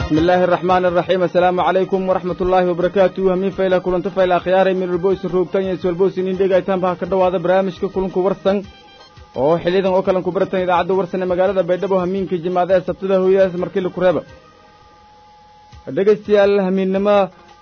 بسم الله الرحمن الرحيم السلام عليكم ورحمة الله وبركاته همين فايلة كلنت فايلة خياري من البويس الروبتان يسو البويس نين ايتان بها كدوا برامج كلنكو ورسن oo xiliyadan oo kalan ku baratan idaacadda warsan ee magaalada baydhabo hamiinka jimaadaha sabtida hooyadas markii la kureeba dhegaystayaal hamiinnimo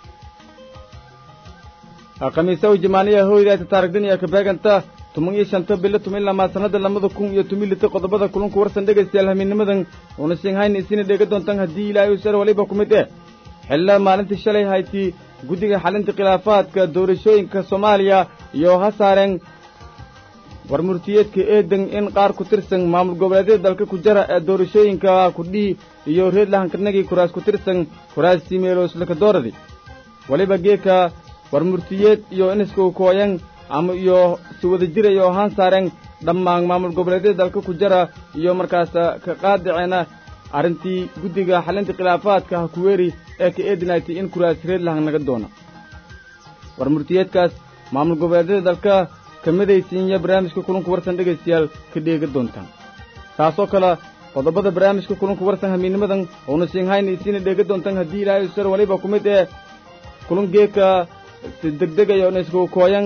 khamiisaw jimaaniya hooydaata taarigdan iyo kabeeganta tuman iyo shanta bilo tuman lamaa sanada lamada kun iyo tumi lita qodobada kulanku warsan dhegaystayaal hamiinnimadan una siinhayn isina dheega doontaan haddii ilaahay usar waliba ku mid eh xilla maalintii shalay hayti guddiga xalinta khilaafaadka doorashooyinka soomaaliya iyo ha saareen war murtiyeedka eedan in qaar ku tirsan maamul goboleedyada dalka ku jara ee doorashooyinka kudhii iyo reedlahankarnagii kuraas ku tirsan kuraastii meelooslakadooradi weliba geeka war murtiyeed iyo iniska kooyan ama iyo si wada jirayo ahaan saareen dhammaan maamul goboleedyada dalka ku jara iyo markaas ka qaadiceena arrintii guddiga xalinta khilaafaadka hakuweeri ee ka eedinaytay in kuraas reedlahan naga doono war murtiyeedkaas maamul goboleedyada dalka kamidaysiinya barnaamijka kulanku warsan dhegaystayaal ka dheega doontaan taasoo kale qodobada barnaamijka kulanku warsan hamiinnimadan oona siinhayna isiina dheega doontaan haddii ilaahay usar waliba ku mid ee kulan geeka si degdegaya oona isku kooyan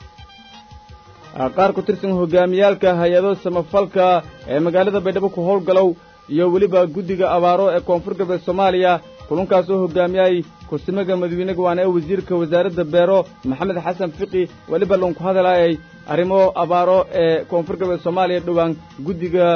qaar ku tirsan hogaamiyaalka hay-ado samafalka ee magaalada baydhabo ku howlgalow iyo weliba guddiga abaaro ee koonfur galbeed soomaaliya kulankaasoo hogaamiyay kursimaga madawiinaga waana ee wasiirka wasaaradda beero maxamed xasan fiqi weliba loonku hadalaayay arrimo abaaro ee koonfur galbeed soomaaliya dhowaan guddiga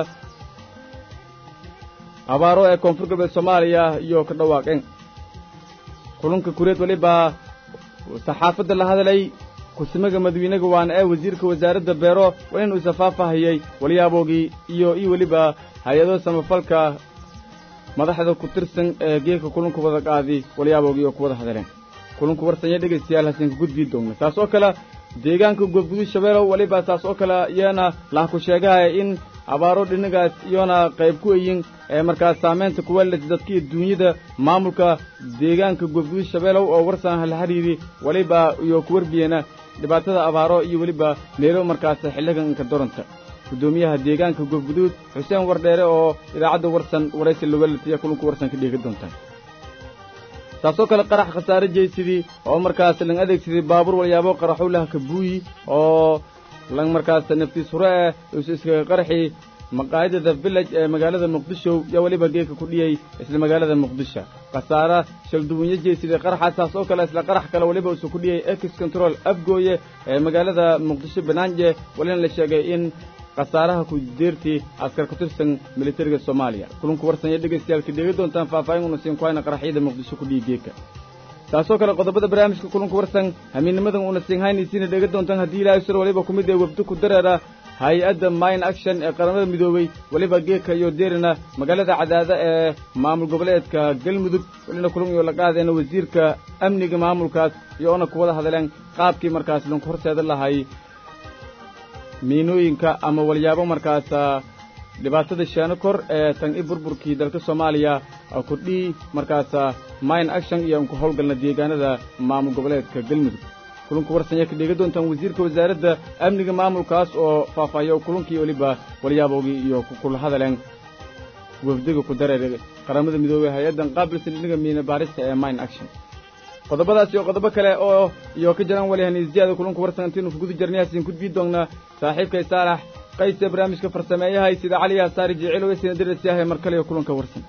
abaaro ee koonfur galbeed soomaaliya iyo ka dhawaaqeen kulanka kureed weliba saxaafadda la hadalay kursimaga madawiinaga waana ee wasiirka wasaaradda beero waa inuu isafaafahayay waliyaaboogii iyo iyo weliba hay-ado samafalka madaxda ku tirsan ee geeka kulanku wada qaadi walyaaboogi oo ku wada hadaleen kulanku warsanya dhegaystayaal hasinka gudbii doogna taas oo kale deegaanka goobgudud shabeelow weliba taas oo kale iyana lah ku sheegahaya in abaaro dhinagaas iyona qayb ku eyin ee markaas saamaynta kuweelas dadka iyo duunyada maamulka deegaanka goobgudud shabeelow oo warsan hala xidhiiri weliba iyo ku warbiyeena dhibaatada abaaro iyo weliba meelo markaas xilliganka doranta gudoomiyaha deegaanka goobguduud xuseen wardheere oo idaacadda warsan waraysi lawelatiya kulanku warsan ka dheega doontaan taasoo kale qarax khasaare jeysidii oo markaas lang adeegsaday baabuur walyaabo qaraxowlaha kabuuyi oo lang markaas naftiis hure eh isu iskaga qaraxii maqaayadada village ee magaalada muqdisho yaa weliba geeka ku dhiyey isla magaalada muqdisho khasaara shalduwinyo jeysiday qaraxaas taas oo kale isla qarax kale weliba isu ku dhiyey ex control afgooye ee magaalada muqdisho banaanje walina la sheegay in khasaaraha ku deertii askar ku tirsan militariga soomaaliya kulanku warsanya dhegaystayaal ka dheega doontaan faahfaahin una siin kuhayna qaraxyada muqdisho ku dhihi geeka taasoo kale qodobada barnaamijka kulanku warsan hamiinnimadan una siinhaynaysiina dheega doontaan haddii ilaahay sir waliba ku mid ee webdo ku dareera hay-adda mine action ee qaramada midoobey weliba geeka iyo deerina magaalada cadaada ee maamul goboleedka galmudug welina kulan iyo la qaadeena wasiirka amniga maamulkaas iyo ona ku wada hadleen qaabkii markaas lanku horseeda lahay miinooyinka ama walyaabo markaas dhibaatada shaano kor ee tan i burburkii dalka soomaaliya kordhii markaas mine action iyo anku howlgalna deegaanada maamul goboleedka galmudug kulanku warsanya ka dheega doontaan wasiirka wasaaradda amniga maamulkaas oo faahfaahiyo kulankii weliba walyaabowgii iyo kula hadaleen wafdiga ku dareer qaramada midoobey hay-addan qaabilsan dhinaga miina baarista ee mine action qodobadaas iyo qodobo kale oo iyo ka jiraan walihaniisyaada kulanku warsan intiinu kuguda jarnayaasin gudbii doonnaa saaxiibkay saalax qayse barnaamijka farsameeyahay sida cali yasaari jicilow sina dirasyahay mar kale iyo kulanka warsan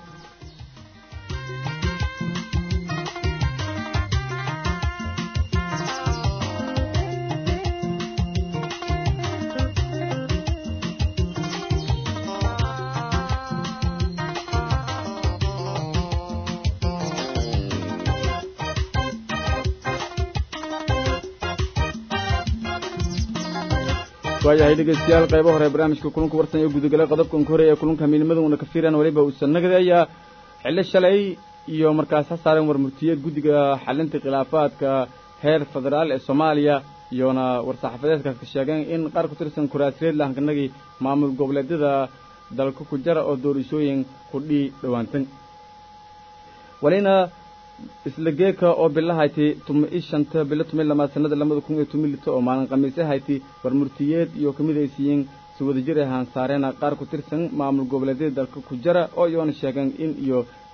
waayahay dhegaystayaal qaybo hore barnaamijka kulanku warsan ee gudagalay qodobkan hore ee kulanka hamiinimada una ka fiiraan weliba uusan nagadeeyaa xillo shalay iyo markaas ha saareen war murtiyeed guddiga xalinta khilaafaadka heer federaal ee soomaaliya iyona war-saxaafadeedkaas ka sheegeen in qaar ku tirsan kuraasreed lahankanagii maamul goboleedyada dalka ku jara oo doorashooyin kudhii dhowaantan walina isla geeka oo bilahayti tuma i shanta bilo tumi lamaad sanada lamada kun iyo tumi lito oo maalin khamiise hayti war murtiyeed iyo kamid ay siiyeen si wadajir ahaan saareena qaar ku tirsan maamul goboleedyada dalka ku jara oo iyoona sheegeen in iyo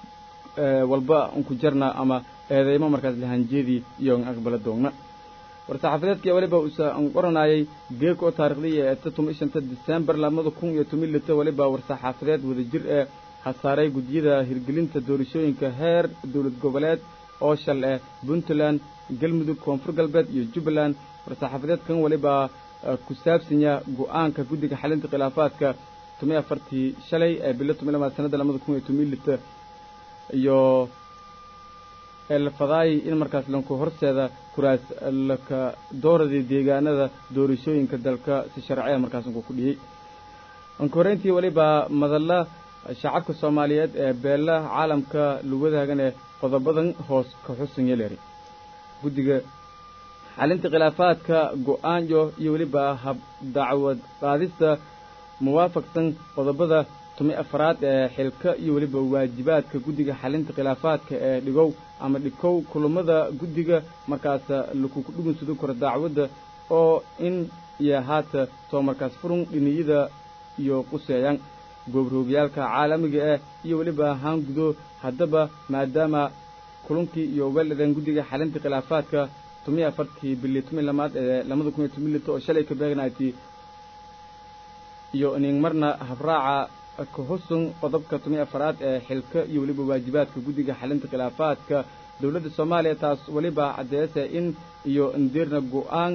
walba unku jarna ama eedeymo markaas lahanjeedii iyo aqbala doogna war-saxaafadeedkii waliba usa qoranayay geeg oo taarikhdiya ee toddoba shanta disembar labada kun iyo toban lita waliba war-saxaafadeed wadajir ee hasaaray guddiyada hirgelinta doorashooyinka heer dowlad goboleed oo shal eh puntland galmudug koonfur galbeed iyo jubbaland war-saxaafadeedkan waliba ku saabsanya go-aanka guddiga xalinta khilaafaadka toban afartii shalay ee bilo toban lamaad sanadda labada kun iyo toban lita iyo elfadaay in markaas lanku horseeda kuraas laka dooradii deegaanada doorashooyinka dalka si sharciya markaas unku ku dhiyey ankoreyntii waliba madalla shacabka soomaaliyeed ee beella caalamka lugadaagan ee qodobadan hoos ka xusan yeleeri guddiga xalinta khilaafaadka go-aanyo iyo weliba hab dacwad qaadista muwaafaqsan qodobada tumi afraad ee xilka iyo weliba waajibaadka guddiga xalinta khilaafaadka ee dhigow ama dhikow kulummada guddiga markaas lakuku dhugunsado karo dacwadda oo in iyo haata soo markaas furun dhiniyada iyo quseeyaan goobroogyaalka caalamiga ah iyo weliba haangudo haddaba maadaama kulankii iyo weldhadan guddiga xalinta khilaafaadka tomiyo afartii bili tomi lamaad ee labada kun iyo toban lito oo shalay ka beegnayti iyo inin marna habraaca ka husun qodobka tomiyo afaraad ee xilka iyo weliba waajibaadka guddiga xalinta khilaafaadka dowladda soomaaliya taas weliba caddeese in iyo ndirna go-aan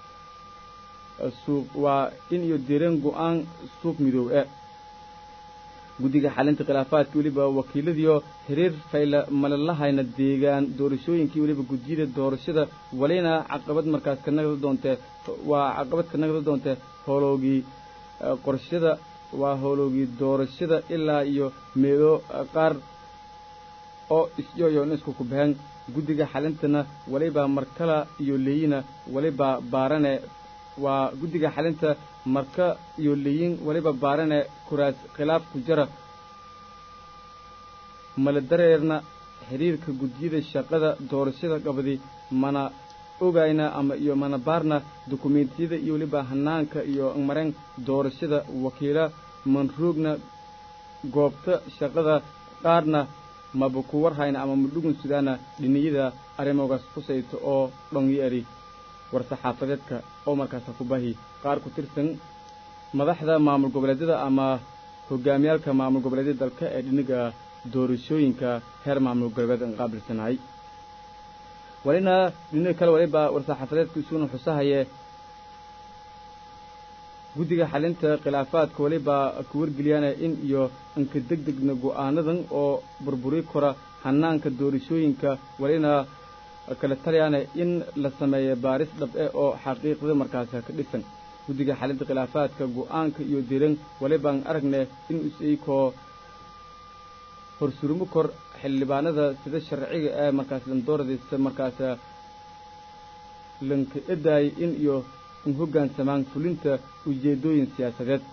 suuq waa in iyo direen go-aan suuq midoow e guddiga xalinta khilaafaadka weliba wakiiladiio xiriir fayla malalahayna deegaan doorashooyinkii weliba gudiyada doorashada walina caqabad markaas ka nagda doontee waa caqabad ka nagda doontee howlowgii qorshada waa howlowgii doorashada ilaa iyo meelo qaar oo isyoyo in isku kubaheen guddiga xalintana waliba markala iyo leeyina waliba baarane waa guddiga xalinta marka iyo leeyin waliba baarane kuraas khilaaf ku jara mala dareerna xidhiirka guddiyada shaqada doorashada qabadi mana ogayna ama iyo mana baarna dukumeentiyada iyo weliba hanaanka iyo mareen doorashada wakiila manroogna goobta shaqada qaarna maba ku warhayna ama madhugun sudaana dhiniyada arrimogaas kusayto oo dhongi eri war-saxaafadeedka oo markaasa ku bahi qaar ku tirsan madaxda maamul goboleedyada ama hogaamiyaalka maamul goboleedyada dalka ee dhiniga doorashooyinka heer maamul goboleed an qaabilsanahay walina dhiniga kale waliba war-saxaafadeedka isuuna xusahaye guddiga xalinta khilaafaadka waliba ku wargeliyaana in iyo inka deg degna go'aanadan oo burburi kora hanaanka doorashooyinka walina kala taliyaana in la sameeyo baaris dhab-e oo xaqiiqda markaas ka dhisan guddiga xalinta khilaafaadka go'aanka iyo diran walibaan aragne in is-eykoo horsurumo kor xildhibaanada sida sharciga ee markaas landooradaysa markaas lanka edaay in iyo in hoggaansamaan fulinta ujeeddooyin siyaasadeed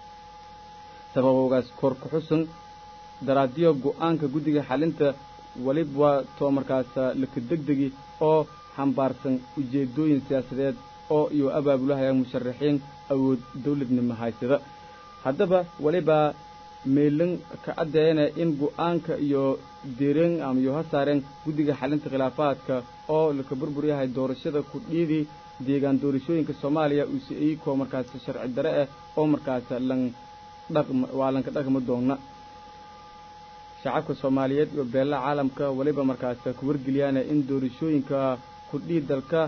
sababoogaas kor ku xusan daraadiyo go'aanka guddiga xalinta waliba too markaas laka degdegi oo xambaarsan ujeeddooyin siyaasadeed oo iyo abaabulahaya musharaxiin awood dawladnimo haysada haddaba waliba meelan ka caddeeyana in go'aanka iyo direen ama iyo ha saareen guddiga xalinta khilaafaadka oo laka burbur yahay doorashada kudhiidii deegaan doorashooyinka soomaaliya uuse iyakoo markaas sharci dare ah oo markaas lan dhaqma waa lanka dhaqma doonna shacabka soomaaliyeed iyo beella caalamka waliba markaas ku wargeliyaana in doorashooyinka kudhii dalka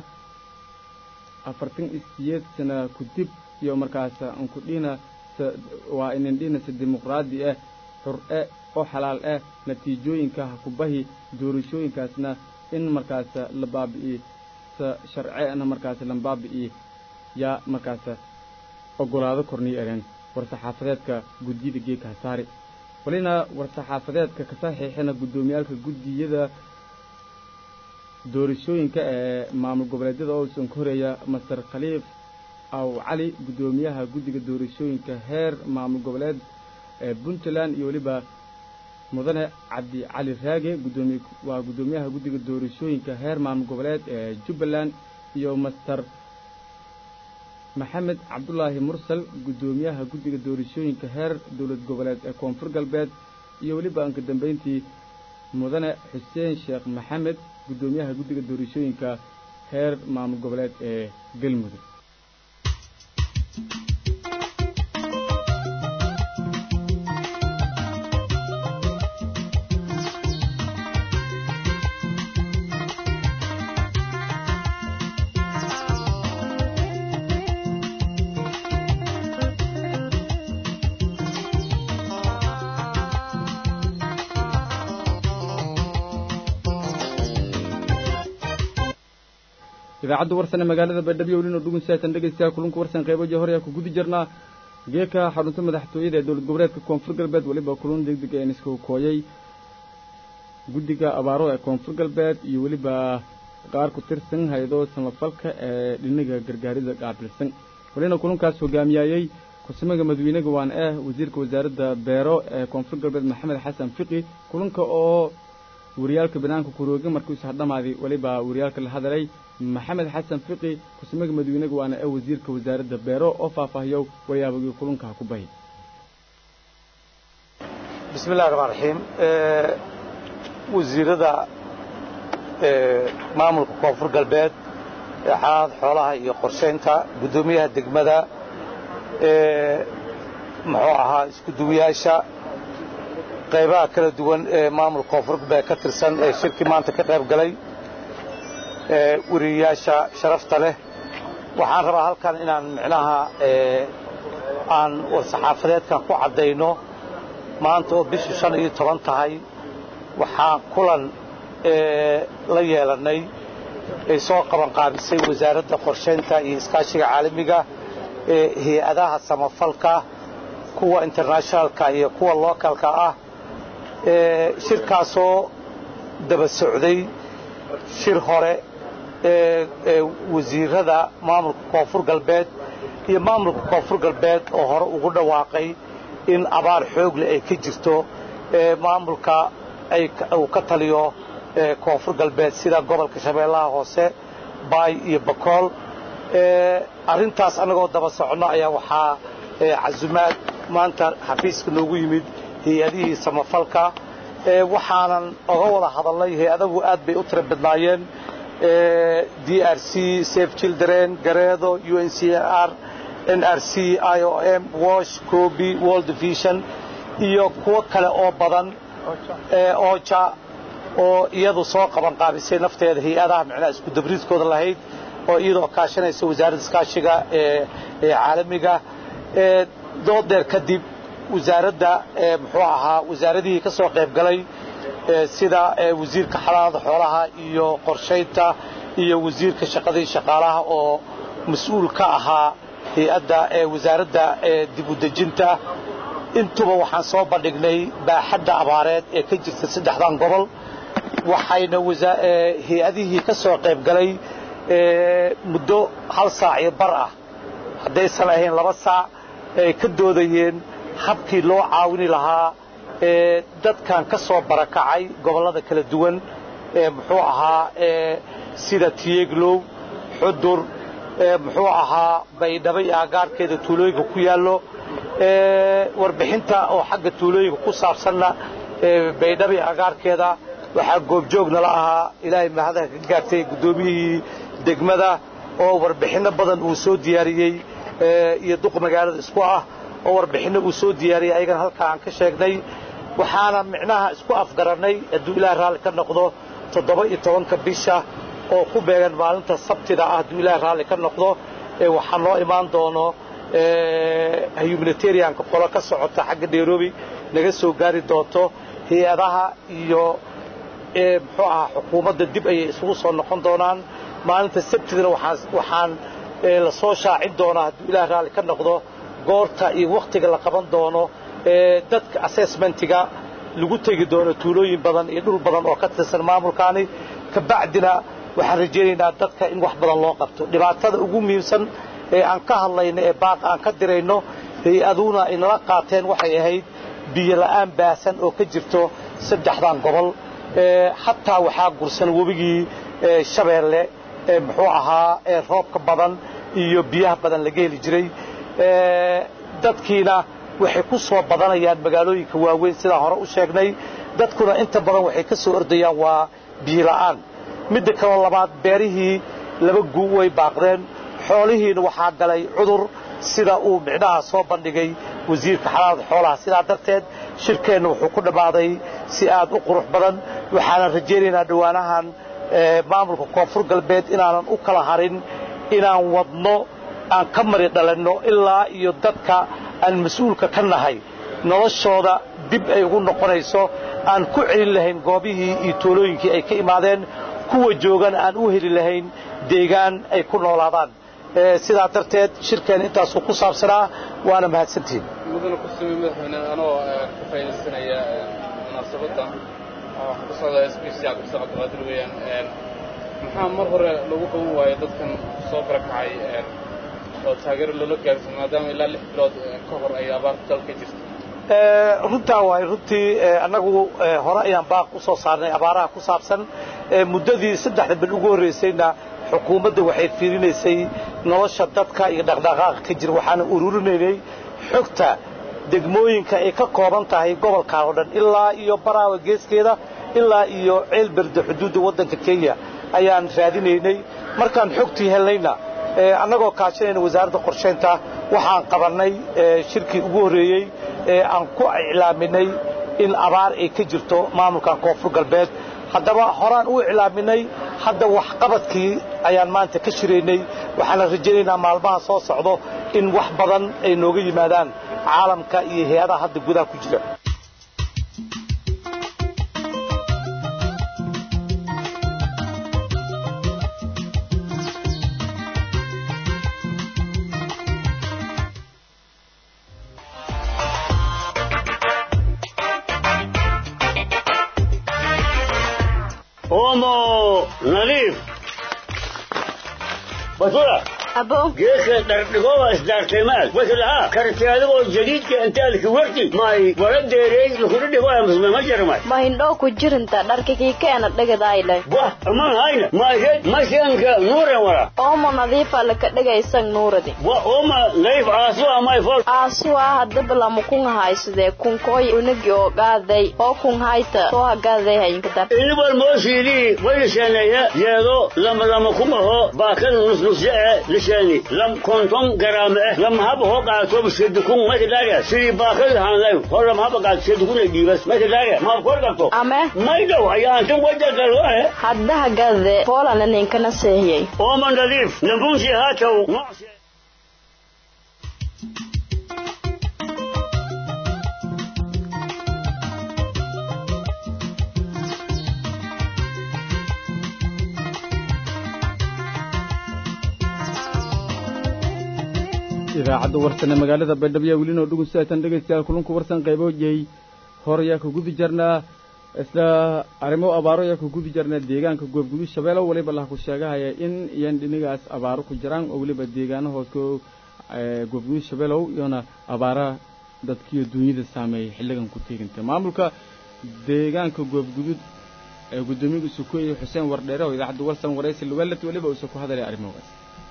afartan iyo siyeed sana kudib iyo markaas an kudhiina waa inandhina si dimuqraadi ah xur-e oo xalaal ah natiijooyinka ha ku bahi doorashooyinkaasna in markaas la baabi'i sa sharceena markaas lan baabi'i yaa markaas ogolaado korniyo ereen war-saxaafadeedka guddiyada geeka hasaari walina war-saxaafadeedka ka saxiixina guddoomiyaalka guddiyada doorashooyinka ee maamul goboleedyada oo usan ka horeeya master khaliif aw cali guddoomiyaha guddiga doorashooyinka heer maamul goboleed ee puntland iyo weliba mudane cabdi cali raage gudoomiye waa guddoomiyaha guddiga doorashooyinka heer maamul goboleed ee jubbaland iyo master maxamed cabdulaahi mursal guddoomiyaha guddiga doorashooyinka heer dowlad goboleed ee koonfur galbeed iyo weliba anka dambeyntii mudane xuseen sheekh maxamed guddoomiyaha guddiga doorashooyinka heer maamul goboleed ee galmudug idaacadda warsane magaalada baydhabo welina dhugunsaatan dhegaystayaa kulanka warsan qayboji hore ku gudi jirnaa geeka xarunta madaxtooyada ee dowlad goboleedka koonfur galbeed weliba kulan degdeg een isku kooyay guddiga abaaro ee koonfur galbeed iyo weliba qaar ku tirsan hay-ado samafalka ee dhinaga gargaarida qaabilsan welina kulankaas hogaamiyaayey ku-samaga madawiinaga waan ah wasiirka wasaaradda beero ee koonfur galbeed maxamed xasan fiqi kulanka oo wariyaalka banaanka kurooga markuu ishadhamaaday weliba wariyaalka la hadalay maxamed xasan fiqi ku-samaga madawiinaga waana ee wasiirka wasaaradda beero oo faahfaahiyow waryaabagii kulankaha ku bahi bismi illahi raxmaan raxiim wasiirada maamulka koonfur galbeed xaalad xoolaha iyo qorshaynta guddoomiyaha degmada muxuu ahaa isku duwayaasha qaybaha kala duwan ee maamulka koonfur galbeed ka tirsan ee shirkii maanta ka qayb galay weriyayaasha sharafta leh waxaan rabaa halkan inaan micnaha aan war-saxaafadeedkan ku caddayno maanta oo bishu shan iyo toban tahay waxaan kulan la yeelannay ay soo qabanqaabisay wasaaradda qorshaynta iyo iskaashiga caalamiga ee hay-adaha samafalka kuwa internationalka iyo kuwa localka ah shirkaasoo daba socday shir hore ee wasiirada maamulka koonfur galbeed iyo maamulka koonfur galbeed oo hore ugu dhawaaqay in abaar xoogle ay ka jirto maamulka uu ka taliyo koonfur galbeed sida gobolka shabeellaha hoose baay iyo bakool arrintaas annagoo daba soconno ayaa waxaa casumaad maanta xafiiska noogu yimid hay-adihii samafalka waxaanan oga wada hadalnay hay-adagu aad bay u tira badnaayeen d r c safe children gareedo u n c r n r c i o m wash coby world vision iyo kuwo kale oo badan ooja oo iyadu soo qaban qaabisay nafteeda hay-adaha micnaha isku dabriidkooda lahayd oo iyadoo kaashanaysa wasaaradda iskaashiga ee caalamiga doodeer kadib wasaaradda muxuu ahaa wasaaradihii ka soo qayb galay sida wasiirka xalaalada xoolaha iyo qorshaynta iyo wasiirka shaqadii shaqaalaha oo mas-uul ka ahaa hay-adda wasaaradda dib u dejinta intuba waxaan soo bandhignay baaxadda abaareed ee ka jirta saddexdan gobol waxayna hay-adihii ka soo qayb galay muddo hal saac iyo bar ah haddaysan ahayn laba saac ay ka doodayeen habkii loo caawini lahaa dadkan ka soo barakacay gobollada kala duwan muxuu ahaa sida tiyeglow xudur muxuu ahaa baydhabo iyo agaarkeeda tuulooyinka ku yaallo warbixinta oo xagga tuulooyinka ku saabsanna baydhabo iyo agaarkeeda waxaa goobjoogna la ahaa ilaahay mahadaha ka gaartay guddoomiyihii degmada oo warbixinno badan uu soo diyaariyey iyo duq magaalada isku ah oo warbixinno uu soo diyaariyey ayagana halkaa aan ka sheegnay waxaana micnaha isku afgarannay hadduu ilaah raalli ka noqdo toddoba iyo tobanka bisha oo ku beegan maalinta sabtida ah hadduu ilaah raalli ka noqdo waxaa noo imaan doono humanitarianka qolo ka socota xagga nairobi naga soo gaari doonto hay-adaha iyo muxuu ahaa xukuumadda dib ayay isugu soo noqon doonaan maalinta sabtidana waxaan la soo shaacin doonaa hadduu ilaah raalli ka noqdo goorta iyo wakhtiga la qaban doono dadka assessmentiga lagu tegi doono tuulooyin badan iyo dhul badan oo ka tirsan maamulkaani kabacdina waxaan rajaynaynaa dadka in wax badan loo qabto dhibaatada ugu muhiimsan ee aan ka hadlayno ee baaq aan ka dirayno hay-aduna ay nala qaateen waxay ahayd biyo la'aan baahsan oo ka jirto saddexdan gobol xataa waxaa gursan webigii shabeelle muxuu ahaa roobka badan iyo biyaha badan laga heli jiray dadkiina waxay ku soo badanayaan magaalooyinka waaweyn sidaan hore u sheegnay dadkuna inta badan waxay ka soo ordayaan waa biyola'aan midda kaloo labaad beerihii laba guu way baaqdeen xoolihiina waxaa galay cudur sida uu micnaha soo bandhigay wasiirka xalaalada xoolaha sidaa darteed shirkeenna wuxuu ku dhammaaday si aad u qurux badan waxaanan rajaynaynaa dhowaanahan maamulka koonfur galbeed inaanan u kala harin inaan wadno aan ka mari dhalanno ilaa iyo dadka aan mas-uulka ka nahay noloshooda dib ay ugu noqonayso aan ku celin lahayn goobihii iyo toolooyinkii ay ka imaadeen kuwa joogana aan u heli lahayn deegaan ay ku noolaadaan sidaa darteed shirkeen intaasuu ku saabsanaa waana mahadsantihiin mudana ku sumay madaxweyne anoo ka faa'iidaysanaya munaasabadda waxaan ku socdaa s b c cabdisa cabdiqaadir weeyaan maxaa mar hore lagu qaban waayo dadkan soo barakacay oo taageero loola gaarsan maadaama ilaa lix bilood ka hor ay abaarta dalka jirto runtaa waay runtii annagu hore ayaan baaq u soo saarnay abaaraha ku saabsan muddadii saddexda bil ugu horraysayna xukuumadda waxay fiirinaysay nolosha dadka iyo dhaqdhaqaaqa ka jira waxaana ururinaynay xogta degmooyinka ay ka kooban tahay gobolkaa oo dhan ilaa iyo baraawa geeskeeda ilaa iyo ceelberde xuduudda waddanka kenya ayaan raadinaynay markaan xogtii helnayna annagoo kaashanayna wasaaradda qorshaynta waxaan qabannay shirkii ugu horreeyey ee aan ku iclaaminay in abaar ay ka jirto maamulkan koonfur galbeed haddaba horaan u iclaaminay hadda waxqabadkii ayaan maanta ka shiraynay waxaana rajaynaynaa maalmaha soo socdo in wax badan ay nooga yimaadaan caalamka iyo hay-adaha hadda gudaha ku jira omo nadiif basura abo geedka dhardhigoba isdaartaymaad waslaha karti adigoo jadiidka intaalki warti may wala deereey lukuna dhigoya musme ma jarmay ma hindhoo ku jirinta dharkakii keena dhegadayle wah aman hayna maysed masyanka nuuren wala oomo nadiifa laka dhegaysan nuuradi wa oma nadiif aasu amay fol aasuwaa hadaba lama kun haysadee kunkooy unagi oo gaaday oo kun hayta soo hagaaday hayinkadar inibal moosiidii wayliseeneeya yeedo lama lama kumaho baakada nusnusye e lisheeni lam konton garaame eh lama haba hoo qaato bisedukun makidaaga sidii baakada hanlay hor lama haba qaato sedukuna dhiibas makidaaga ma kor qabto ame maydow ayaantan wajagalwae hadda hagade poolana ninkana seehiyey oma nadiif nambunsi haatow noocsi idaacadda warsane magaalada baydhabo weli noo dhugun sidaatan dhegaystayaal kulunka warsan qayboojiyey hor ayaa ka gudi jarnaa isla arrimo abaaro ayaa ka gudi jarnaa deegaanka goobgudud shabeelow weliba laha ku sheegahaya in iyan dhinigaas abaaro ku jiraan oo weliba deegaano hoos goobgudud shabeelow iyona abaara dadkiiyo duunyada saameeyey xilligan ku teegantay maamulka deegaanka goobgudud ee guddoomiyaga sukoye xuseen wardheere oo idaacadda warsan waraysi lugalet weliba uusa ku hadalay arrimogaas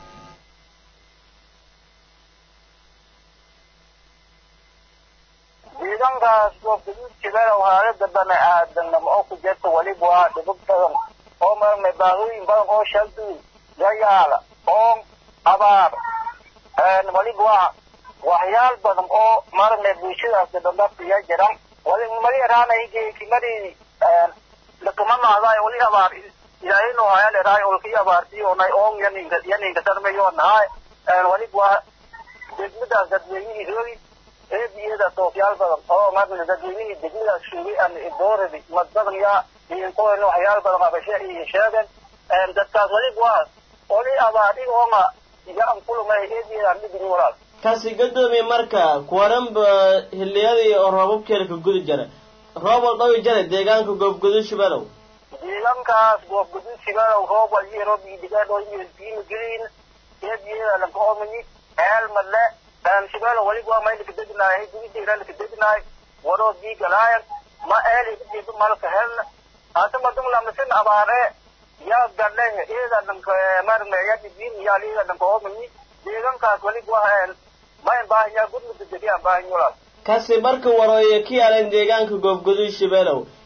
ciidankaas goobgaduud jibela haalada bani aadamnimo oo ku jirta weliba waa dhibib badan oo marnay baahooyin badan oo shalduul yayaala oon abaar weliba waa waxyaal badan oo marnay bulshadaasi dhandhafiya jiran wali mali raanaygeekimadii lakama mahdaay wali abaar ilaahayno hayal eraay olkii abaartiyoonay oon yaninka yaninka darmayo nahay weliba waa degmadaas dadweynihii hoogi eebiyada doofyaal badan oo marna dadweynihii degmadaas sugay aan dooradi mad badan yaa iinkoen waxyaal badan abashe iyo sheegen dadkaas weliba waa oli abaadhi oonga yaan kulumay eebiyadaan dhibini walaal kasi gadoomiye marka kuwaranba xilliyadii oo roobabkeeda ka gudi jara roob walbawi jara deegaanka goobgudud shabeelow deegaankaas goobgudud shibeelow roob walbii roob idigaan oo biima gelin eebiyada lanka oomani eel madle shibeelo weliba waa maylaka degnaay gudideeralaka degnaay waroo biigalaayan ma eeli kadiba malka helna hata madum lamasin abaare yaa gadhe iyada dhanka marne yadibin yaal iyada dhanka oomani deegaankaas weliba waa mayn baahanyaa gudmada degiyaan baahan walaal kasi marka warooye ka yaalan deegaanka goobgudud shabeelow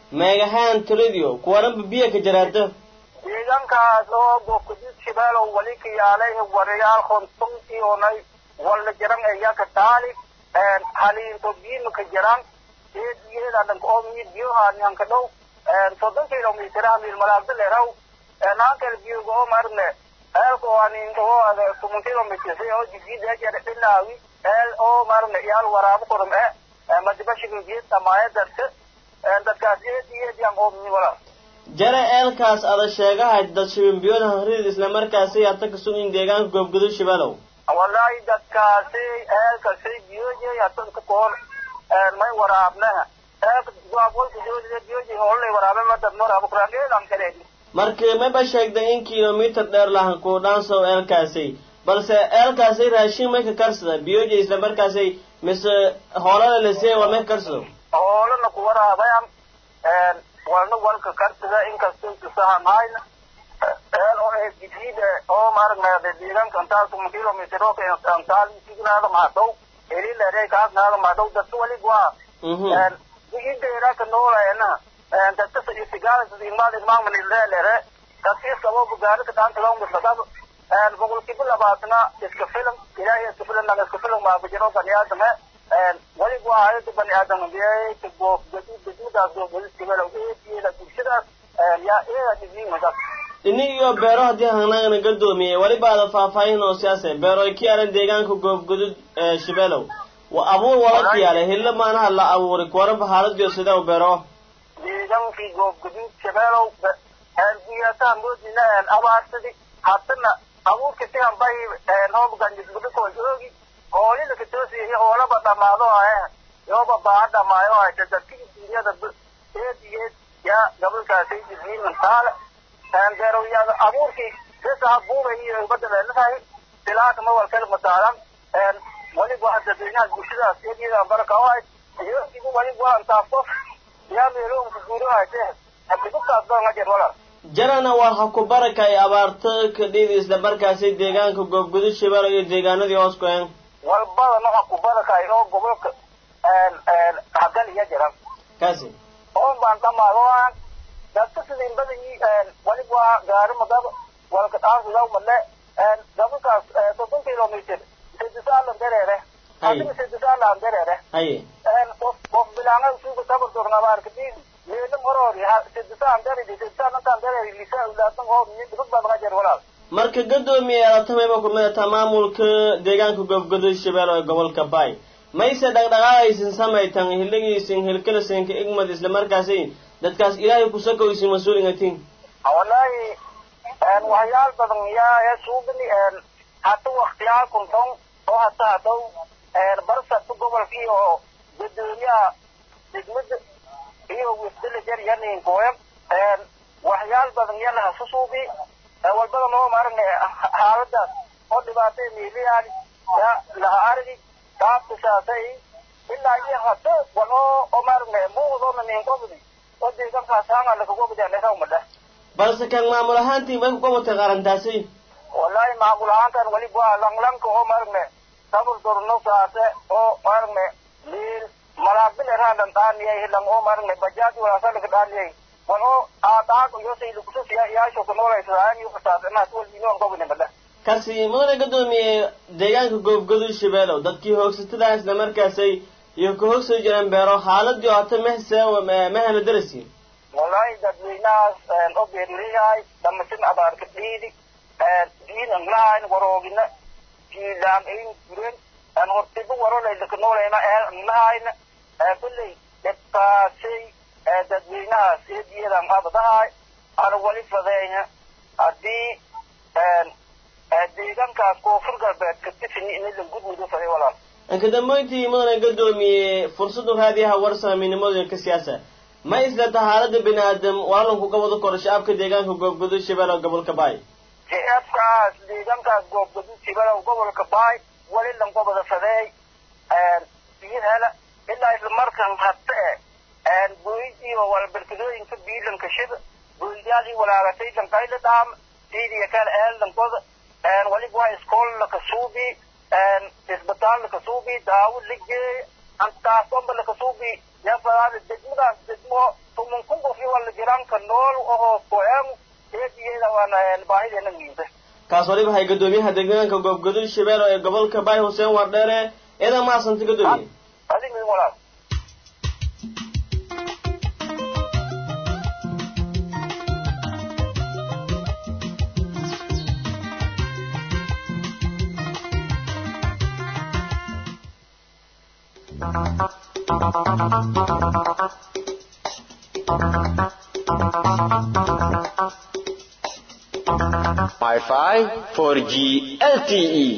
meegahaan toladiyo kuwaranba biyo ka jaraata deegaankaas oo goobkadid shabeelow wali ka yaalay warayaal konton iyonay walla jaran eyaka taali haliinto biimaka jaran eediyeedadanka oo mid biyohaanyanka dhow soddon kilomiteraha milmalaagda leraw naankal biyoga oo marne eelka waanin oo ada tumun kilomiters oo jigideejere dhinaawi eel oo marne yaal waraabo korum e madibashiga geed dhamaayadadka dadkaas eediyeediyan oo miwala jare eelkaas ada sheegahay dad shibinbiyood hanrid isla markaasi hata ka sugin deegaanka goobgudud shabeelow wallahi dadkaasi eelkasi biyoojey hatanka koor may waraabnaha eelka gaabwalka joojida biyoojey hoolay waraabe madad maraabo kuraangeedan kaleedi markii mayba sheegday in kilomitir dheer lahan ku dhaansow eelkaasi balse eelkaasi raashin may ka karsada biyoojey isla markaasi mise hoolada lasee waa may ka karsado hoolana ku waraabayan walna walka karsada inkastoo tusahanhayna eel oo ee jidid oo maaragnaade deegaanka antaal tuman kilomitr oo antaal signaada mahadhow elilere kaasnaada mahadhow dadka wali waa digideeraka noolayana dadka isigaalasimaadimaamanilelere dadkiiskabo bugaarika dhaantalawmislakab boqolkiiba labaatna iska filan ilaahay iska filan naga iska filan maabajiro baniaadame wali waa hayada baniaadam biyayka goof gadid gaduudaas goof gadid kibalow eediyeeda bulshadaas yaa eeda diziimadas ini iyo beero haddii hanagana gadoomiye weliba ada faahfaahin oo siyaase beero ay ka yaaleen deegaanka goobgudud shabeelow wa abuur wala ka yaale hilla maanaha la abuuray kuwaranba xaaladiyo sidee beero deegaankii goobgudud shabeelow biyataa moodina abaarsadi hatana abuurka sigan bay hoobganjisbudhikoo joogi hoolida katoosiyahi hoolaba dhamaado ahe yooba baa dhamaayo hayta dadkii dunyada eed iyo yaa gabalkaasay jisliiman taale beerowyada abuurkii sisaha buubay iyo badaleelatahay silaaka ma walkal mataalan waliba dadweynaha bulshadaas eediyada baraka oo ahayd yookigu waliba antaafo yaa meeloonka guuro hayte abdibukaas doonga jer walal jarana waa ha ku baraka ay abaarto ka dhidi isla markaasi deegaanka goobgudud shabeelo iyo deegaanadii hoos ku-een walbada noca ku barakay oo gobolka hagal iya jiran kaasi oon baan dhamaadoan dadka sidin badanyii waliba waa gaari madaba walka dhaansidaw male gabalkaas soddon kilomitr sedisaalan dareere adiga sedisaalan dareere haye qof bilaanga suuga tabartornabaarkadii meelam horoori sedisaan daredi sedisaan intaan dareeri lisa ulaadan oo dhibad baa laga jer walaal marka gadoomiye alatameyba ku midata maamulka deegaanka goobgudud shabeelo ee gobolka bay mayse dhaqdhaqaaqaysin samaytan hiligiisin hilkalasinka igmad isla markaasi dadkaas ilaahay kusakowsin mas-uulingatin wallahi waxyaal badan yaa suubini hata waktiyaal kunton oo hata hadow barsata gobolka iyo gudoomiyaha degmada iyo wisdala jar yaninkoya waxyaal badan yana hasu suubi walbada noo maaragna xaaladaas oo dhibaatay miiliyaan ya laha argi kaabtisaasay ilaa iyo hata wano oo maaragna muuqdoona ninkobdi oo deegaankaas hanga lakagobdianekawmadha balse kan maamul ahaantii may kuqabatay qarantaasi wallahi maamul ahaantan wali waa langlanka oo maaragna sabur dorno saase oo maaragna liil malaaqbil eraadan dhaaniyay hilan oo maaragna bajaaj walaasalaka dhaaniyay wan oo aadaag iyo saylukusus yaasho kunoolaysaan iyo kasaadanaas walbinoon gobni madha kasi mudane gadoomiye deegaanka goobgudud shabeelow dadkii hoogsatada isla markaasay iyo ka hoogsan jireen beero xaaladii oo hata mehse mehana darasi wallahi dadweynahaas oo beerliyahay damasin abaarka dhiidi diin anglahayn waroogina jiilaam ayn guren hortiba warolayka noolayna eel anglahayna kulley dhibkaasay dadweynahaas eediyadan abadahay ana wali fadeeya haddii deegaankaas koonfur galbeed ka tifini inidan gudmidu faday walaal anka dambeyntii mudane gadoomiye fursadu raadiyaha warsaaminimooyinka siyaasa ma islata xaalada bini aadam walaalanku ka wada koro shacabka deegaanka goobgudud shabeelow gobolka baay shacabkaas deegaankaas goobgudud shabeelow gobolka baay wali langobada fadeey biyo hela ilaa isla markan hata e booyd iyo walbarkadooyinka biilanka shida booydaadii walaagatay lankayla dhaam siidiya kale eeldankoda waliba waa iskool lakasuubi isbitaal lakasuubi daawo la geeya antaasomba lakasuubi yafadaada degmadaas degmo tumun kun qof iyo wala jiraanka nool oo koen eediyeeda waana baahideena miinta kaas waliba hay guddoomiyaha deegaanka goobgaduud shabeelo ee gobolka bay xuseen wardheere eedan mahadsanta guddoomiye adig idin walaal Wi-Fi 4G LTE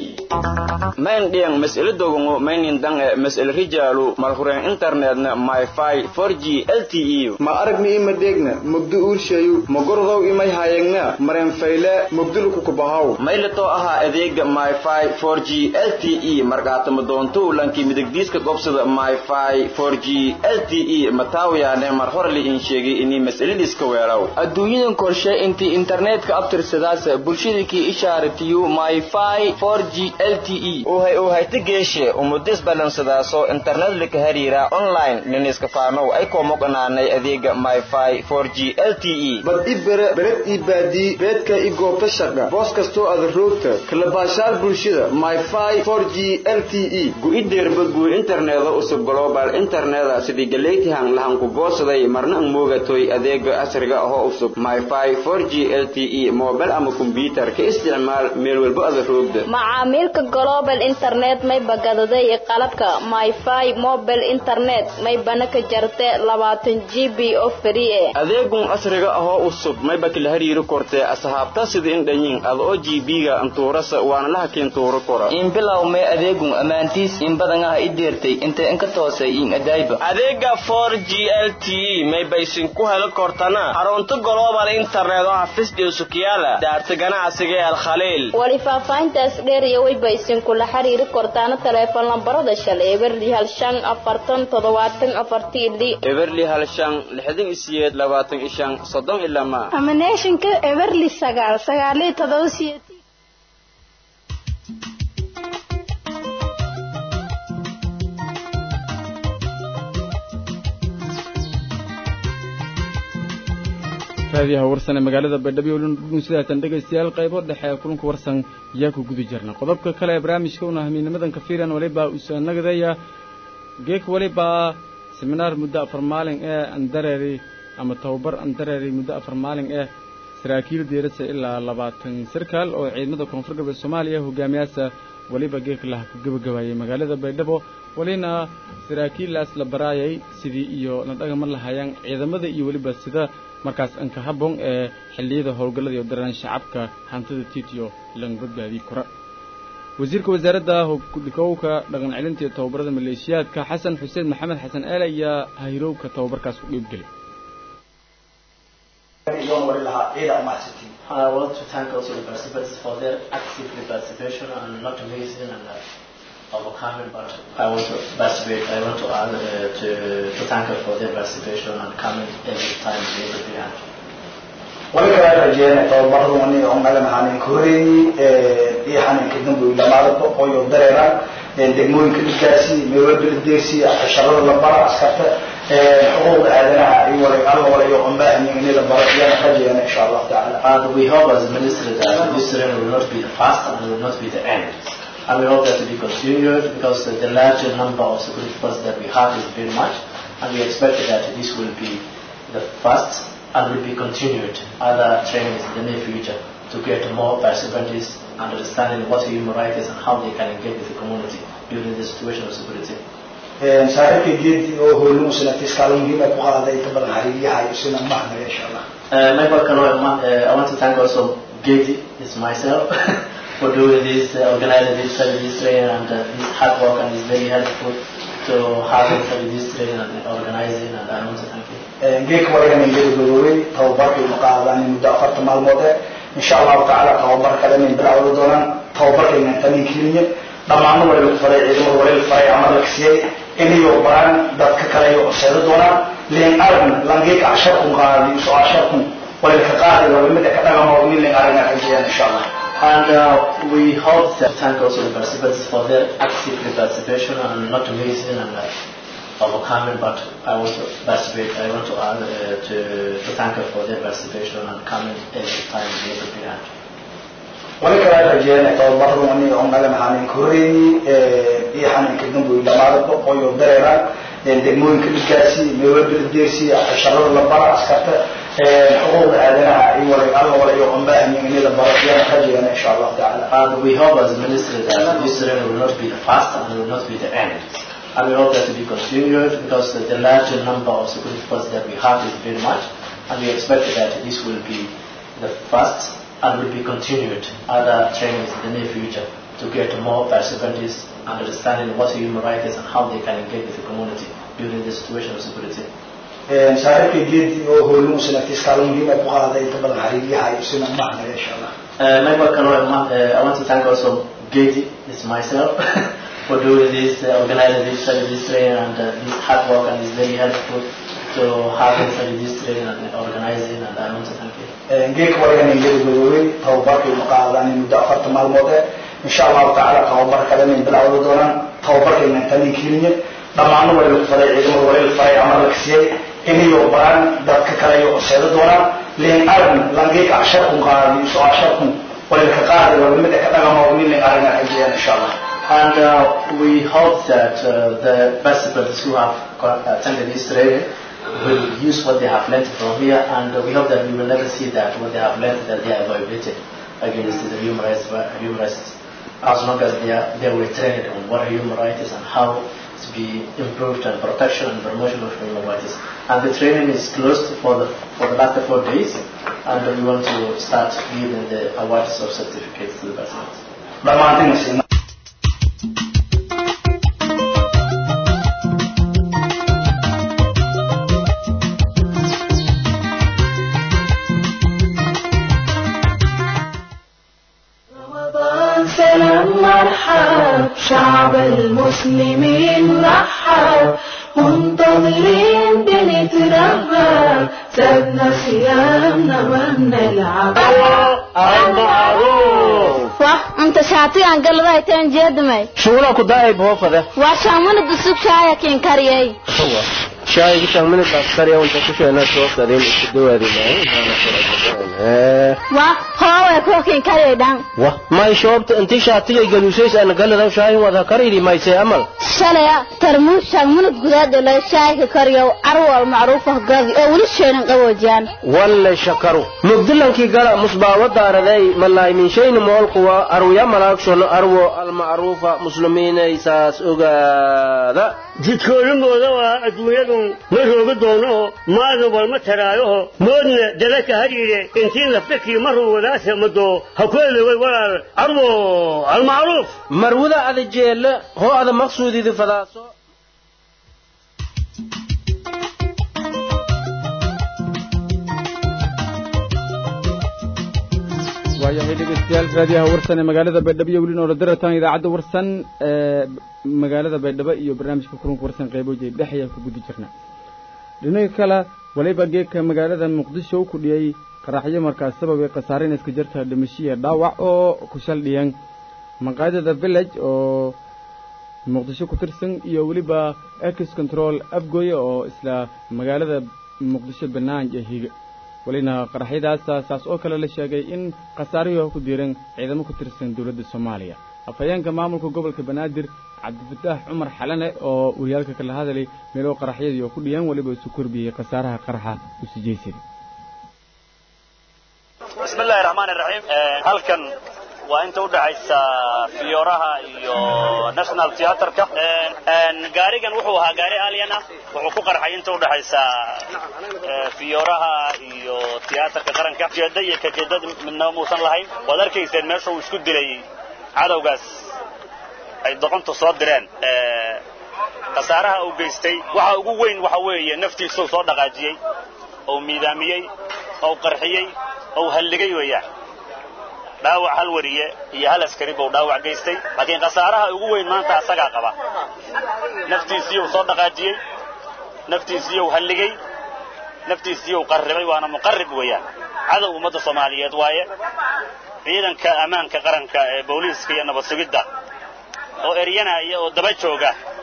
main diang mas'ala dogongo mainin dange mas'ala rijalu malhuren internetna Wi-Fi 4G LTE ma aragni ima degna mugdu urshayu magordow imay hayegna maren fayle mugdul ku kubahaw maylato aha adeega Wi-Fi 4G LTE markaatama doonto lanki midigdiiska gobsada Wi-Fi 4G LTE mataawiyaane mar hore li in sheegay inay mas'aladiiska weelaw adduunyadan korshe intii internetka abtirsadaas bulshadakii ishaaratiyo myfi 4g lte uhay uhayta geeshe umudis balansadaaso internet lika hariira online niniska faanow ay koomoqanaanay adeega myfi 4g lte bad i bere bered ii baadii beedka i goobta shaqa boos kastoo ada roogta kala baashaal bulshada myfi 4g lte gu-ideerba guu interneda usub global interneda sidii galeytihan lahanku goosaday marna ang moogatoy adeega casriga ahoo usub myfi 4g lte mobile ama kombyutar ka isticmaal meel walba ada roogda macaamiilka global internet may bagadaday qalabka myfi mobile internet may bana ka jarte labaatan g b oo free eh adeegun casriga ahoo usub mayba kala hariiri kortee asxaabta sida in dhanyin ada oo g b-ga antuurasa waana laha keen tuuro kora in bilow may adeegun ammaantiis in badan ah i deertay inta inka toosay in adaayba adeega 4g lte may baysin ku heli kortana xarunta global internet oo xafiis sukiyaala daarta ganacsiga ee alkhaliil wali faahfaahintaas dheer iyo wayba isinkula xiriiri kortaana taleefon lambarada shalay eberli hal shan afartan toddobaatan afartii li eberli hal shan lixdan isiyeed labaatan ishan soddon ilama amaneeshinka eberli sagaal sagaaliyo todoba siyeed raadiyaha warsan ee magaalada baydhabo lundhudhun sidaatan dhegaystayaal qaybo dhexe ee kulanka warsan yaa ku guda jirna qodobka kale ee barnaamijka una hamiinimadan kafiilan walibaa usanagdaya geek walibaa seminaar muddo afar maalin ee andareeri ama tababar andareeri muddo afar maalin eh saraakiil diirasa ilaa labaatan sarkaal oo ciidamada koonfur galbeed soomaaliya hogaamiyaasa weliba geek laha ku gebagabaayay magaalada baydhabo walina saraakiillaas la baraayay sidii iyo la dhagama lahayaan ciidamada iyo weliba sida markaas anka habboon ee xilliyada howlgallada iyo daraan shacabka hantida tiitiyo lang badbaadii kora wasiirka wasaaradda hogdhikowka dhaqan celinta iyo tababarada maleeshiyaadka xasan xuseen maxamed xasan eele ayaa hayrowka tababarkaas ku dhiibgelay I want to thank also the participants for their active participation and not amazing and uh, overcoming, but I want to participate. I want to, uh, to to thank her for their participation and coming every time they will be happy. wali kala rajeeyna tababaradu aniga oo naga nahanin koreeyey iyo xaninka dambu dhamaadaba ooyo dareera degmooyinka dhiggaasi meelwalba dhigdeesi casharada la bara askarta xuquuqda aadanaha iyo wala alla wala iyo qambaahanyin in la baro iyana rajeeyna insha allahu tacaala And we hope as a ministry that this training will not be the first and will not be the end. And we hope that to be continued because uh, the larger number of security forces that we have is very much and we expect that this will be the first and will be continued other trainings in the near future to get more participants understanding what human rights is and how they can engage with the community during the situation of security. saaxiibkay geedi oo hoolin sanadkiis kaalin muhiim ay ku qaaday inta badan xariiriyaha iyo sina mahadnaya insha allah Uh, my work, uh, I want to thank also Gedi, it's myself, for doing this, uh, organizing this service training and uh, this hard work and it's very helpful to having this training and organizing and I want to thank you. geedka walagan ingeda gaboobay tababarkaynu qaadaan muddo afarta maalmood eh insha allahu tacaala tababar kale inay bilowda doonaan tababarkayna tanin keliya dhammaanna wali lagu faray ciidamada wali la faray ama la kasiyey inayo baran dadka kale iyo horseeda doonaan leen aragna langeeka casharkun qaadi soo casharkun wali ka qaadi laba mida ka dhagamo min leen aragna rajeyaan insha allah And uh, we hope to thank also the participants for their active participation and not amazing and uh, overcoming, but I want to participate. I want to, uh, to to thank her for their participation and coming every time they could be at. wali kala rajeena tababaradu aniga oo naga naxanin koreeyay ee iyo xaninka dambu dhamaadaba qoyo dareera ee degmooyinka dhigaasi meewada deersi casharada la bara askarta ee xuquuqda aadanaha iyo wala alla wala iyo qambaahan in la baro iyo rajeena insha Allah taala And we hope as a ministry that this training will not be the first and will not be the end. And we hope that to be continued because the, the larger number of security forces that we have is very much. And we expect that this will be the first and will be continued other trainings in the near future to get more participants understanding what human rights is and how they can engage with the community during the situation of security. ee saaxiibkay geedi oo howluu sanadkiis kaalin muhiim ah ku qaaday inta badan xariiriyaha iyo sina macna insha Allah Uh, Member Kano, uh, I want to thank also Gedi, it's myself, for doing this, uh, organizing this, uh, this training and uh, this hard work and it's very helpful to having such this training and organizing and I want to thank you. geedka waligan ingeli gadoobay tababarkii ma qaadaan muddo afarta maalmood eh insha allahu tacaala tababar kale inay bilowda doonaan tababarkayna intanin keliya dhammaanna waa lagu faray ciidamada waa la faray amar la kasiyey inayo baran dadka kale iyo seeda doonaan leen aragn langeeka asharkun qaadi isu asharkun waa laka qaadi waa mid ka dhagama waa nin aragna ajiyaan insha allah And uh, we hope that uh, the participants who have co- attended this training will use what they have learned from here and uh, we hope that we will never see that what they have learned that they are violated against the human rights, human rights as long as they, are, they were trained on what human rights is and how to be improved and protection and promotion of human rights. And the training is closed for the, for the last four days and we want to start giving the awards of certificates to the participants. dhammaantina siina رمضان سلام مرحب شعب المسلمين رحب منتظرين بنترهب سابنا صيامنا ما بنلعب wah inta shaatigan galadahay teen jeedamay shugula ku daayay boofada waa shaamuna dusug shaaya kiin kariyay shaayga shamina baskariya unta ku sheena soo sadeen isku dawaadinay waa hoowe koo kiin kariyay dhan wa may shoobta inti shaatiga galuusays ana galada shaayin wada karidi maysay amal shalaya tarmuus shaamuna gudaad loo shaayka kariyow arwal macruufah gadi oo weli sheenan qaboojiyaan walle shakaru mugdilankii gala musbaawa daaraday malaay min shayni moolkuwa arwiya malaagshon arwo almacruufa muslimiinaysaas ogaada jidkoodamooda waa adduunyadun ma rooga doonoho maadna walma taraayoho moodna dalaka hadhiidhe intii naftakii maruu wadaasa madoo hakoodaway walaal arwo almacruuf marwada ada jeelle hoo ada maqsuudidi fadaaso waayahay dhegeystayaal raadiyaha warsan ee magaalada baydhabo iyo weli noola daratan idaacadda warsan ee magaalada baydhabo iyo barnaamijka kulanka warsan qeyboojay dhex ayaa ku gudi jirna dhinaca kale waliba geedka magaalada muqdisho u kudhiyey qaraxyo markaas sababay khasaareen iska jirta dhimashiya dhaawac oo ku shaldhiyan maqaadada village oo muqdisho ku tirsan iyo weliba ex control afgoye oo isla magaalada muqdisho banaanja higa welina qaraxyadaas saas oo kale la sheegay in khasaarihii ku diiran ciidamo ku tirsan dowladda soomaaliya afhayeenka maamulka gobolka banaadir cabdifataax cumar xalane oo wariyaalka kala hadalay meelo qaraxyadii oo ku dhiyaan weliba isu korbiyey khasaaraha qaraxa u sijaysaday bismi illaahi raxmaani raxiim halkan waa inta udhaxaysa fiyooraha iyo national theatreka gaarigan wuxuu ahaa gaari alien ah wuxuu ku qarxay inta udhaxaysa fiyooraha iyo theatrka qaranka jeeda iyo kajeedad midnaba muusan lahayn waad arkayseen meesha uu isku dilay cadowgaas ay doqontu soo direen khasaaraha uu geystay waxa ugu weyn waxa weeye naftiisuu soo dhaqaajiyey ou miidaamiyey ou qarxiyey ou halligay weeyaan dhaawac hal wariye iyo hal askari buu dhaawac geystay laakiin khasaaraha ugu weyn maanta asagaa qaba naftiisiiyuu soo dhaqaajiyey naftiisiiyuu halligay naftiisiiyuu qarribay waana muqarrib weeyaan cadow ummadda soomaaliyeed waaye ciidanka ammaanka qaranka ee booliiska iyo nabad sugidda oo eryanaya oo daba jooga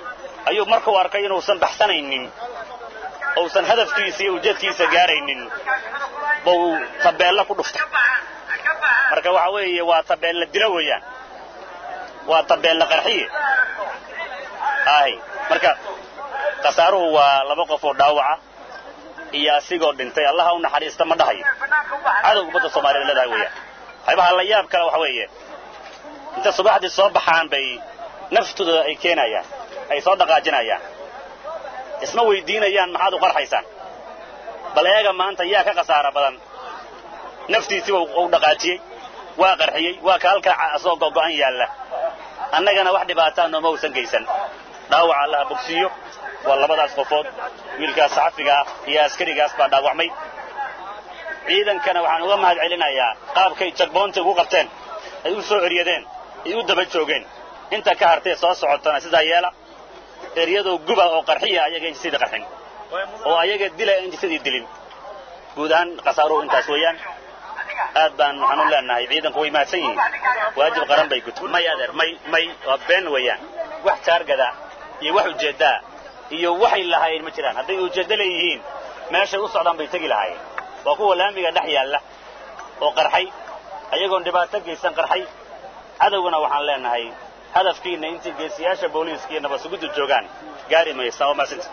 ayuu markuu arkay inuusan baxsanaynin uusan hadafkiisa iyo ujeedkiisa gaaraynin buu tabeella ku dhuftay marka waxa weeye waa tabeella dilo weeyaan waa tabeella qarxiye ahy marka khasaaruhu waa laba qof oo dhaawaca iyo asigoo dhintay allaha u naxariista ma dhahayo cadow ummadda soomaaliyed leedahay weeyaan waxyaabaha la yaab kale waxa weeye inta subaxdii soo baxaan bay naftooda ay keenayaan ay soo dhaqaajinayaan isma weydiinayaan maxaad u qarxaysaan bal eega maanta yaa ka khasaara badan naftiisiiba u dhaqaajiyey waa qarxiyey waa ka halkaa asagoo gogo'an yaalla annagana wax dhibaataa nooma uusan geysan dhaawaca allaha bogsiiyo waa labadaas qofood wiilkaas saxafiga ah iyo askarigaas baa dhaawacmay ciidankana waxaan uga mahad celinayaa qaabkay jagboonta ugu qabteen ay u soo eryadeen ay u daba joogeen inta ka hartee soo socotana sidaa yeela eryadoo guba oo qarxiya ayaga injisidii qarxin oo ayaga dila injisidii dilin guud ahaan khasaaruhu intaas weeyaan aad baan waxaan u leenahay ciidanku way mahadsan yihiin waajib qaran bay guto may adeer may may waa been weeyaan wax jaargada iyo wax ujeeddaa iyo waxay lahaayeen ma jiraan hadday ujeeddo leeyihiin meeshay u socdaan bay tegi lahaayeen waa kuwa laamiga dhex yaalla oo qarxay ayagoon dhibaato geysan qarxay cadowgana waxaan leenahay hadafkiinna intii geesiyaasha booliiska iyo nabadsugiddu joogaan gaari maysa waa maasinta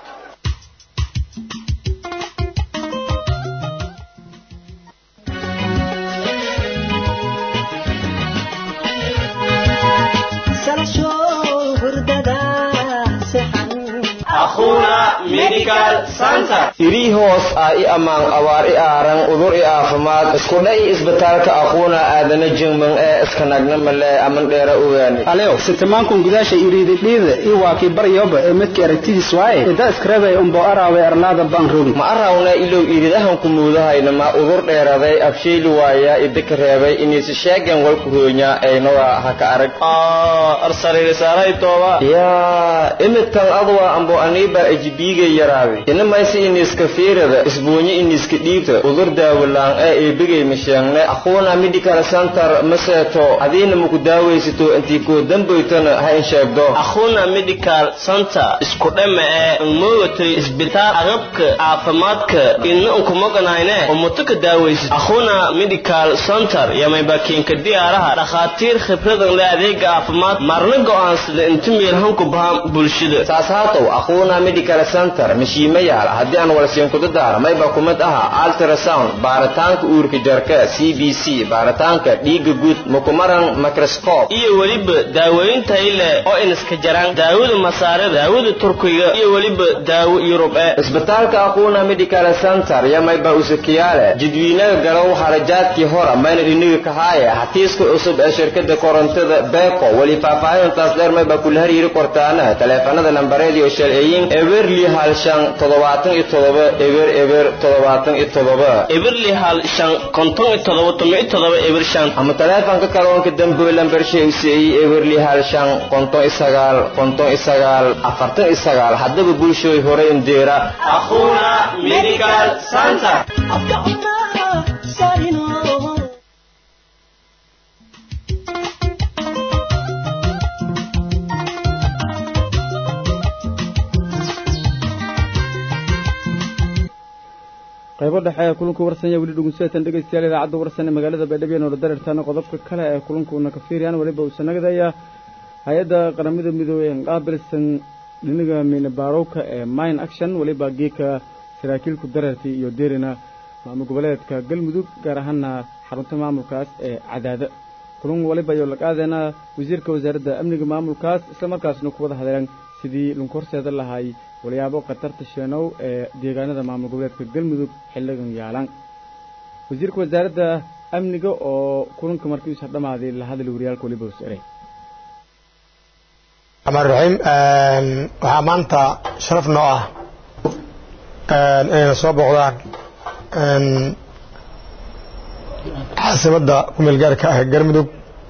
irii hoos ah i ammaan abaar i aaran udur i aafimaad iskudha i isbitaalka aquuna aadana jingman ee iskanagna male aman dheera ogaani alew sitamankun gudaasha iriididhiida i waakii baryoba ee midka aragtidiis waaye ida iskarabay umbo araawe arlaada baan rogi ma arawna ilow iridahanku muudahayna ma udur dheeraday absheeli waaya idika reebay iniisi sheegen walku roonya aynoga haka arag yaa imidkan adwa ambo aniiba ejibiigay yaraaday inamaysi iniiska fiirada isbuunyo iniiska dhiibta udur daawalaan ee eebigay masheegne aquuna medical center maseeto adiina maku daawaysato intii koo dambaytana ha in sheegdo akhuna medical center isku dhama ee moogatay isbitaal agabka caafimaadka ina unkumoganayne umuto ka daawaysid akhuna medical center yamayba kiinka diyaaraha dhakhaatiir khibradan le adeega caafimaad marna go'aansada inta meelhanku bahan bulshada saas haatow aquuna medical center mashiima yaala haddii aan walsiinkuda daara mayba kumid aha ultrasound baaritaanka uurka jarka c b c baaritaanka dhiiga guud mukumaran microscope iyo weliba daaweyn tayle oo iniska jaraan daawada masaarada daawada turkiga iyo weliba daawo yurub ee isbitaalka aquuna medical center yamayba usakiyaale jadwiinaga garow harajaadkii hora mayna dhiniga kahaaye hatiiska cusub ee shirkada korontada beko weli faahfaahintaas dheer mayba kula hariiri kortaana taleefanada nambareediyo shalceeyin eberli hal shan toddobaatan iyo toddoba eber eber toddobaatan iyo toddoba eberli hal shan konton iyo toddoba toban iyo toddoba eber shan ama taleefanka kaloonka dambe lambarsheegseeyey eberli hal shan konton iyo sagaal konton iyo sagaal afartan iyo sagaal haddaba bulshooy hore indeera akhuna medical center qaybo dhexe ee kulanku warsanya weli dhegeystayaal dhegeystayaal idaacadda warsan ee magaalada baydhabo noola dareertaana qodobka kale ee kulanku una ka fiiriyaan weliba uu sanagdaya hay-adda qaramada midoobey ee qaabilsan dhinaga miinabaarowka ee mine action weliba geeka saraakiilku dareertay iyo deerina maamul goboleedka galmudug gaar ahaana xarunta maamulkaas ee cadaada kulan waliba ayuu la qaadayna wasiirka wasaaradda amniga maamulkaas islamarkaasna ku wada hadleen sidii lunku horseeda lahay walyaabo khatarta sheenow ee deegaanada maamul goboleedka galmudug xilligan yaalan wasiirka wasaaradda amniga oo kulanka markiisa dhammaaday la hadlay wariyaalka waliba wasare amaan raxiim waxaa maanta sharaf noo ah inayna soo booqdaan caasimadda kumeel gaarka ah ee galmudug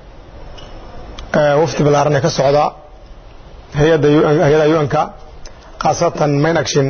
wafdi ballaaran ee ka socda hay-adda hay-adaha un-ka khaasatan main action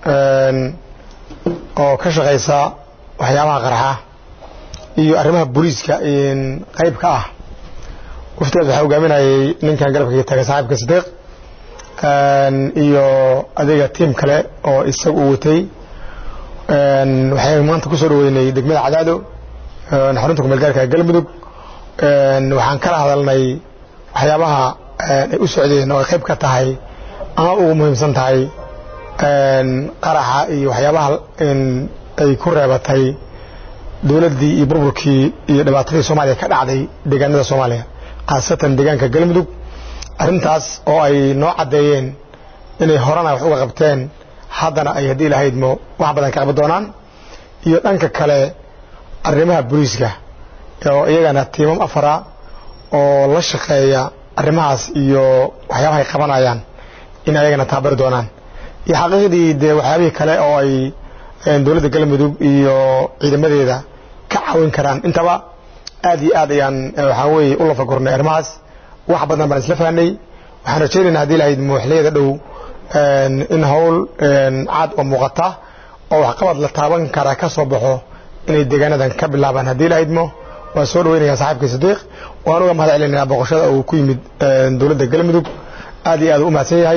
oo ka shaqaysa waxyaabaha qarxa iyo arrimaha booliiska qayb ka ah waftigaas waxaa hogaaminayay ninkan galabka taagay saaxiibka sidiiq iyo adiga tiim kale oo isaga uu watay waxay maanta ku soo dhaweynay degmada cadaado xarunta kumeelgaarka galmudug waxaan kala hadalnay waxyaabaha ay u socdeen oo ay qayb ka tahay ama ugu muhiimsan tahay qaraxa iyo waxyaabaha ay ku reebatay dowladdii iyo burburkii iyo dhibaatadii soomaaliya ka dhacday deegaanada soomaaliya khaasatan deegaanka galmudug arrintaas oo ay noo caddeeyeen inay horena wax uga qabteen haddana ay haddii lahaydmo wax badan ka qaban doonaan iyo dhanka kale arrimaha booliiska oo iyagana tiimam afara oo la shaqeeya arrimahaas iyo waxyaabaha ay qabanayaan in ayagana taabari doonaan iyo xaqiiqdii dee waxyaabihii kale oo ay dowladda galmudug iyo ciidamadeeda ka caawin karaan intaba aad iyo aad ayaan waxaa weeye u lafagurnay arrimahaas wax badan baan isla fahnay waxaan rajaynaynaa haddii lahayd muuxliyada dhow in howl caad oo muuqata oo waxqabad la taaban kara ka soo baxo inay deegaanadan ka bilaabaan haddii lahaydmo waan soo dhaweynaya saaxiibkay sadiiq waan uga mahad celinaynaa boqoshada uu ku yimid dowladda galmudug aad iyo aad u mahadsan yahay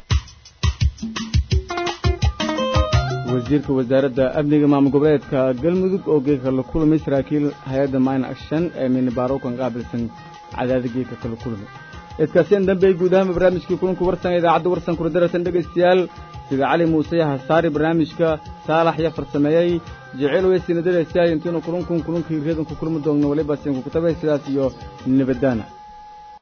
wasiirka wasaaradda amniga maamul goboleedka galmudug oo geeka la kulmay saraakiil hay-adda mine action ee minibaarokan qaabilsan cadaada geeka kala kulmay idkaaseen dambe guud ahaan barnaamijkii kulanku warsan idaacadda warsan kula daratan dhegaystayaal sida cali muuse hasaari barnaamijka saalax ya farsameeyey jecel weysina daraystayaal intiinu kulankun kulankii reedanku kulmi doogno waliba sinku kutabay sidaas iyo nabadaana